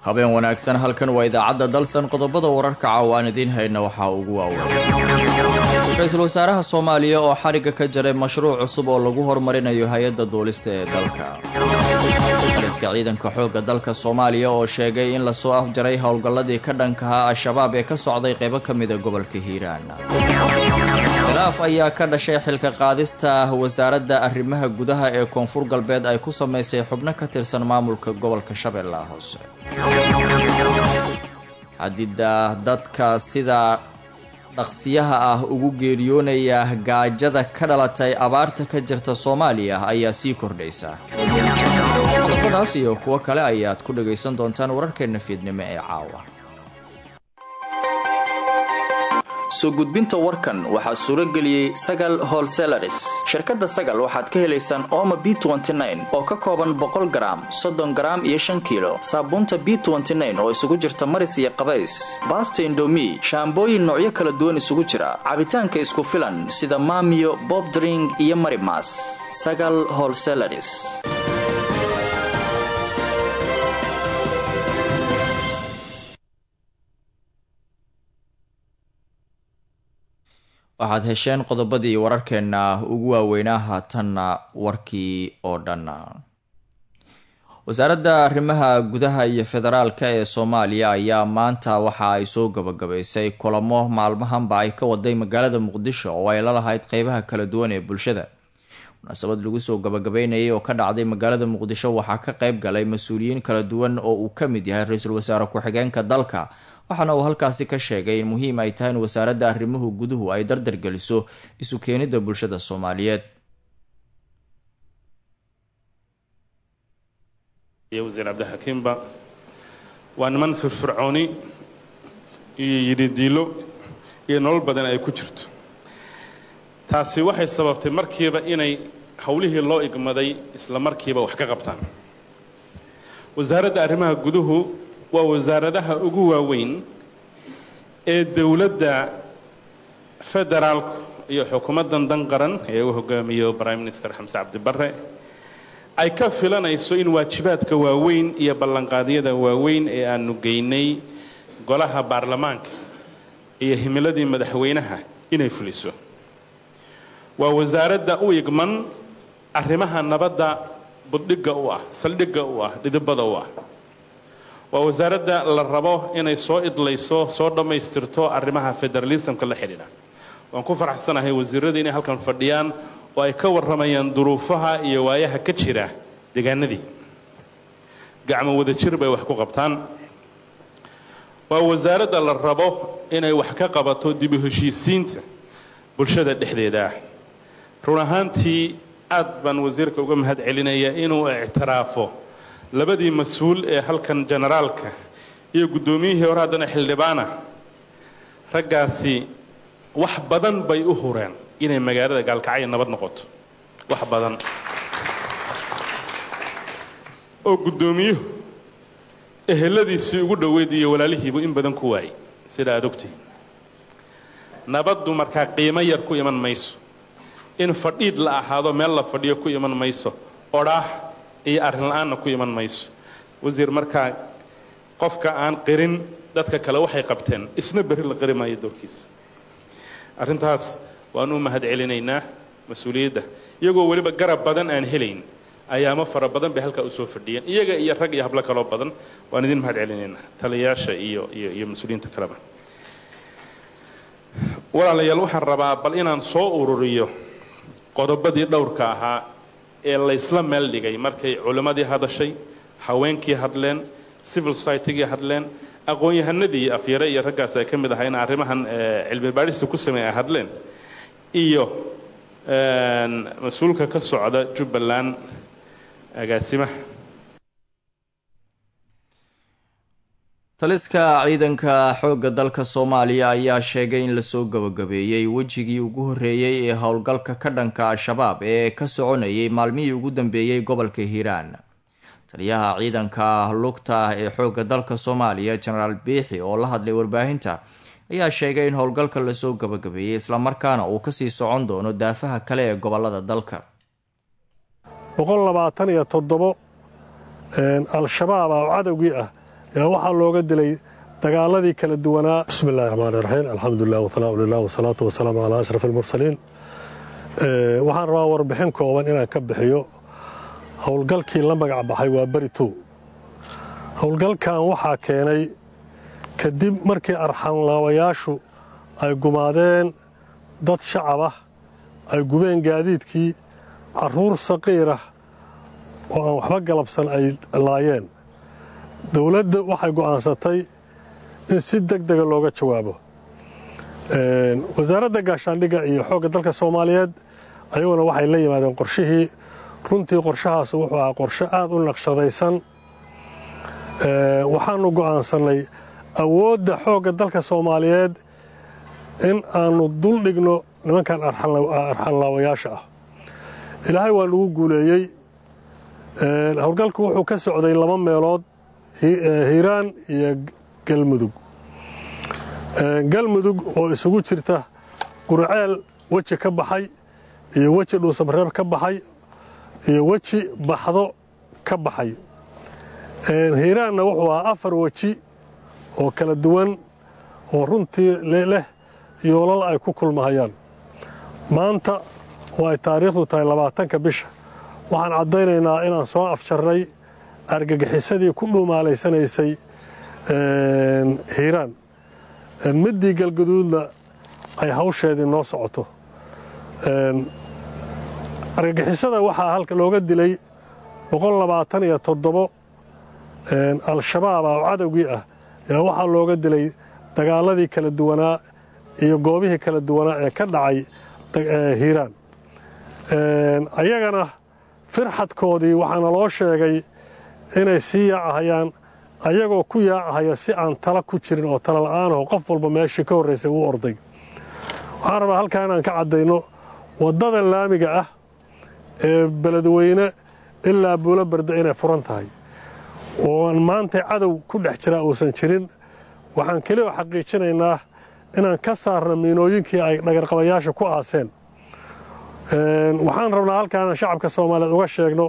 habeen wanaagsan halkan waa idaacadda dalsan qodobada wararka caawa aan idiin hayna waxaa ugu waaweyn ra-iisul wasaaraha soomaaliya oo xarigga ka jaray mashruuc cusub oo lagu horumarinayo hay-adda duulista ee dalka aliska ciidanka xoogga dalka soomaaliya oo sheegay in lasoo afjaray howlgalladii ka dhankahaa al-shabaab ee ka socday qaybo ka mida gobolka hiiraan khilaaf ayaa ka dhashay xilka qaadista wasaaradda arrimaha gudaha ee koonfur galbeed ay ku samaysay xubno ka tirsan maamulka gobolka shabeellaha hoose xadida dadka sida dhaqsiyaha ah ugu geeriyoonaya gaajada ka dhalatay abaarta ka jirta soomaaliya ayaa sii kordhaysa qodobadaas iyo kuwo kale ayaad ku dhagaysan doontaan wararkeenna fiidnimo ee caawa soo gudbinta warkan waxaa suuro geliyey sagal holselaris shirkadda sagal waxaad ka helaysaan ooma b oo ka kooban boqol garaam soddon garaam iyo shan kiilo saabuunta b oo isugu jirta maris iyo qabays baasta indomi shaambooyin noocyo kala duwan isugu jira cabitaanka isku filan sida maamiyo bobdring iyo marimas sagal holselaris waxaad hesheen qodobadii wararkeenna ugu waaweynaa haatanna warkii oo dhan wasaaradda arrimaha gudaha iyo federaalka ee soomaaliya ayaa maanta waxa ay soo gabagabaysay kulamo maalmahanba ay ka waday magaalada muqdisho oo ay la lahayd qeybaha kala duwan ee bulshada munaasabad lagu soo gabagabeynayay oo ka dhacday magaalada muqdisho waxaa ka qeyb galay mas-uuliyiin kala duwan oo uu ka mid yahay ra-iisul wasaare ku-xigeenka dalka waxaana uu halkaasi ka sheegay in muhiim ay tahay in wasaaradda arrimuhu guduhu ay dardar geliso isu keenidda bulshada soomaaliyeed iyo wasiir cabdixakiimba waa niman firfircooni iyo yidhidiilo iyo nolol badan ay ku jirto taasi waxay sababtay markiiba inay howlihii loo igmaday isla markiiba wax ka qabtaan wasaaradda arrimaha guduhu waa wasaaradaha ugu waaweyn ee dowladda federaalku iyo xukuumaddan dan qaran ee uu hogaamiyo prime minister xamse cabdibarre ay ka filanayso in waajibaadka waaweyn iyo ballanqaadyada waaweyn ee aanu geynay golaha baarlamaanka iyo himiladii madaxweynaha inay fuliso waa wasaaradda u igman arrimaha nabadda buddhigga u ah saldhigga u ah dhidibada u ah waa wasaaradda la rabo inay soo idlayso soo dhammaystirto arrimaha federalismka la xidhiidha waan ku faraxsanahay wasiirradii inay halkan fadhiyaan oo ay ka warramayaan duruufaha iyo waayaha ka jira deegaanadii gacmo wadajir bay wax ku qabtaan waa wasaaradda la rabo inay wax ka qabato dib u heshiisiinta bulshada dhexdeeda run ahaantii aad baan wasiirka uga mahad celinaya inuu ictiraafo labadii mas-uul ee halkan generaalka iyo guddoomiyihii hore haddana xildhibaana raggaasi wax badan bay u hureen inay magaalada gaalkacyo nabad noqoto wax badan oo guddoomiyuhu eheladiisii ugu dhoweyd iyo walaalihiibu in badan ku waayay sida aad ogtihiin nabaddu markaa qiimo yar ku iman mayso in fadhiid la ahaado meel la fadhiyo ku iman mayso odhaah iyo arrin la-aanna ku iman mayso wasiir markaa qofka aan qirin dadka kale waxay qabteen isna berri la qiri maayo doorkiisa arrintaas waan u mahad celinaynaa mas-uuliyadda iyagoo weliba garab badan aan helayn ayaamo fara badan bay halkaa usoo fadhiyeen iyaga iyo rag iyo hablo kaloo badan waan idin mahad celinaynaa taliyayaasha iyo iyo iyo mas-uuliyiinta kaleba walaalayaal waxaan rabaa bal inaan soo ururiyo qodobadii dhowrka ahaa ee laysla meel dhigay markay culimmadii hadashay haweenkii hadleen civil societygii hadleen aqoon-yahanadii afyare iyo raggaas ay ka mid ahaa in arrimahan cilmi baadhista ku sameey ay hadleen iyo mas-uulka ka socda jubbaland agaasimaha taliska ciidanka xoogga dalka soomaaliya ayaa sheegay in lasoo gabagabeeyey wejigii ugu horreeyey ee howlgalka ka dhanka al-shabaab ee ka soconayay maalmihii ugu dambeeyey gobolka hiiraan taliyaha ciidanka lugta ee xoogga dalka soomaaliya jenaraal biixi oo la hadlay warbaahinta ayaa sheegay in howlgalka lasoo gabagabeeyey islamarkaana uu kasii socon doono daafaha kale ee gobolada dalka boqol labaatan iyo toddobo al-shabaab ah oo cadowgii ah yaa waxaa looga dilay dagaaladii kala duwanaa bismi illahi raxmaan iraxiim alxamdulilah wasalaamu lilah wasalaatu wasalaamu calaa ashraf almursaliin waxaan rabaa warbixin kooban inaan ka bixiyo howlgalkii la magac baxay waa beri tow howlgalkan waxaa keenay kadib markii arxanlaawayaashu ay gumaadeen dad shacab ah ay gubeen gaadiidkii carruur saqiirah oo aan waxba galabsan ay laayeen dowladda waxay go'aansatay in si deg dega looga jawaabo wasaaradda gaashaandhigga iyo xoogga dalka soomaaliyeed ayaguna waxay la yimaadeen qorshihii runtii qorshahaas wuxuu ahaa qorshe aad u naqshadaysan waxaannu go'aansannay awoodda xoogga dalka soomaaliyeed in aannu dul dhigno nimankan arxanlaawayaasha ah ilaahay waa nagu guuleeyey howlgalku wuxuu ka socday laba meelood hiiraan iyo galmudug galmudug oo isugu jirta qurceel weji ka baxay iyo weji dhuusabreeb ka baxay iyo weji baxdo ka baxay hiiraanna wuxuu ahaa afar weji oo kala duwan oo runtii leh yoolal ay ku kulmahayaan maanta oo ay taariikhdu tahay labaatanka bisha waxaan caddaynaynaa inaan soo afjarnay argagixisadii ku dhuumaalaysanaysay hiiraan middii galgaduudna ay hawsheedii noo socoto argagixisada waxaa halka looga dilay boqollabaataniyo toddobo al-shabaaba oo cadowgii ah yaa waxaa looga dilay dagaaladii kala duwanaa iyo goobihii kala duwanaa ee ka dhacay hiiraan ayagana firxadkoodii waxaana loo sheegay inay sii yaacahayaan ayagoo ku yaacahaya si aan tala ku jirin oo tala la'aanaho qof walba meeshii ka horraysay uu orday waxaan rabaa halkaa inaan ka caddayno waddada laamiga ah ee beledweyne ilaa buulo barda inay furan tahay ooan maanta cadow ku dhex jiraa uusan jirin waxaan keliya xaqiijinaynaa inaan ka saarno miinooyinkii ay dhagarqabayaasha ku aaseen waxaan rabnaa halkaa inaan shacabka soomaaliyeed uga sheegno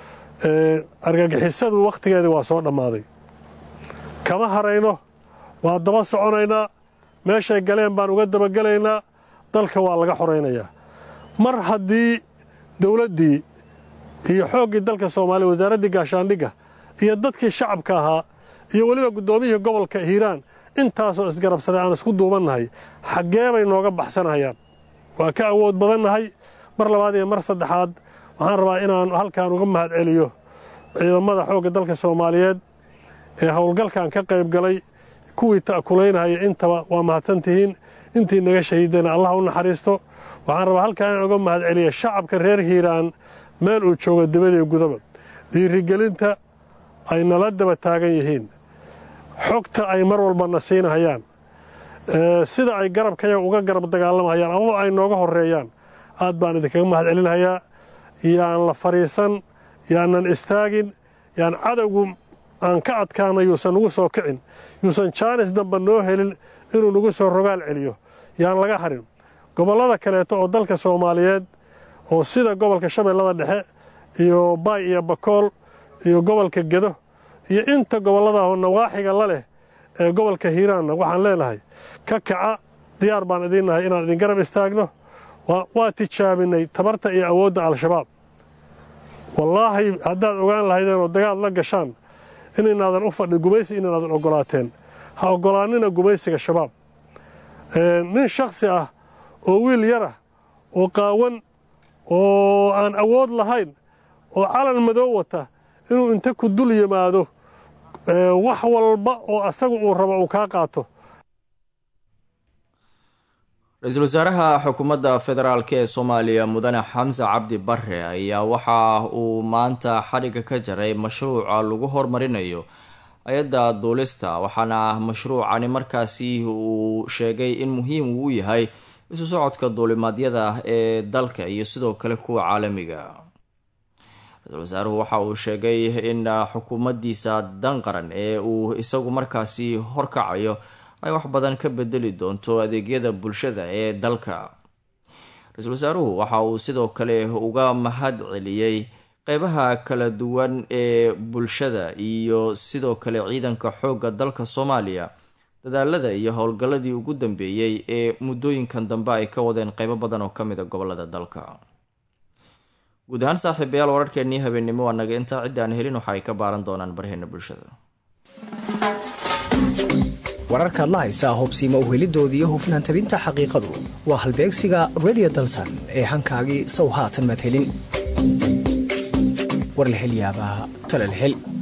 argagixisadu wakhtigeedii waa soo dhammaaday kama harayno waa daba soconaynaa meeshay galeen baan uga dabagelaynaa dalka waa laga xoraynayaa mar haddii dawladdii iyo xooggii dalka soomaaliya wasaaraddii gaashaandhigga iyo dadkii shacabka ahaa iyo weliba guddoomiyihii gobolka hiiraan intaasoo isgarabsaday aan isku duubannahay xaggee bay nooga baxsanayaan waa ka awood badannahay mar labaad iyo mar saddexaad waxaan rabaa inaan halkaan uga mahad celiyo ciidamada xoogga dalka soomaaliyeed ee howlgalkan ka qayb galay kuwii ta'kulaynahaya intaba waa mahadsantihiin intii naga shahiidayna allah u naxariisto waxaan rabaa halkaan inaan uga mahad celiya shacabka reer hiiraan meel uu joogo dibadiyo gudaba dhiirigelinta ay nala daba taagan yihiin xogta ay mar walbana siinahayaan sida ay garabkayaga uga garab dagaalamahayaan amaba ay nooga horreeyaan aad baan idinkaga mahad celinhayaa yaan la fadhiisan yaanan istaagin yaan cadowgu aan ka adkaana yuusan nagu soo kicin yuusan jaanis damba noo helin inuu nagu soo rogaal celiyo yaan laga harin gobollada kaleeto oo dalka soomaaliyeed oo sida gobolka shabeellada dhexe iyo baay iyo bakool iyo gobolka gedo iyo inta gobolladaahoo nawaaxiga la leh ee gobolka hiiraanna waxaan leenahay ka kaca diyaar baan idiin nahay inaan idin garab istaagno waa tijaabinay tabarta iyo awoodda al-shabaab wallaahi haddaad ogaan lahaydeen oo dagaal la gashaan inaynaadan u fadhin gumaysi inaynaadan oggolaateen ha oggolaannina gumaysiga shabaab nin shakhsi ah oo wiil yarah oo qaawan oo aan awood lahayn oo calan madow wata inuu inta ku dul yimaado wax walba oo asagu uu rabo uu kaa qaato ra-iisul wasaaraha xukuumadda federaalk ee soomaaliya mudane xamse cabdi bare ayaa waxa uu maanta xadhigga ka jaray mashruuca lagu hormarinayo hay-adda duulista waxaana mashruucani markaasi uu sheegay in muhiim uu u yahay isu socodka duulimaadyada ee dalka iyo sidoo kale kuwa caalamiga ra-iisul wasaaruhu waxa uu sheegay in xukuumaddiisa dan qaran ee uu isagu markaasi horkacayo ay wax badan ka bedeli doonto adeegyada bulshada ee dalka ra-iisul wasaaruhu waxa uu sidoo kale uga mahad celiyey qeybaha kala duwan ee bulshada iyo sidoo kale ciidanka xoogga dalka soomaaliya dadaalada iyo howlgalladii ugu dambeeyey ee muddooyinkan dambe ay ka wadeen qeybo badan oo kamid a gobolada dalka guud ahaan saaxiibayaal wararkeenii habeennimo waa naga intaa cidda aan helin waxa ay ka baaran doonaan barheena bulshada wararkaad la haysaa hubsiima uhelidoodii iyo hufnaan tabinta xaqiiqadu waa halbeegsiga redio dalsan ee hankaagii sow haatan maad helin warlahelyaabaa talalhel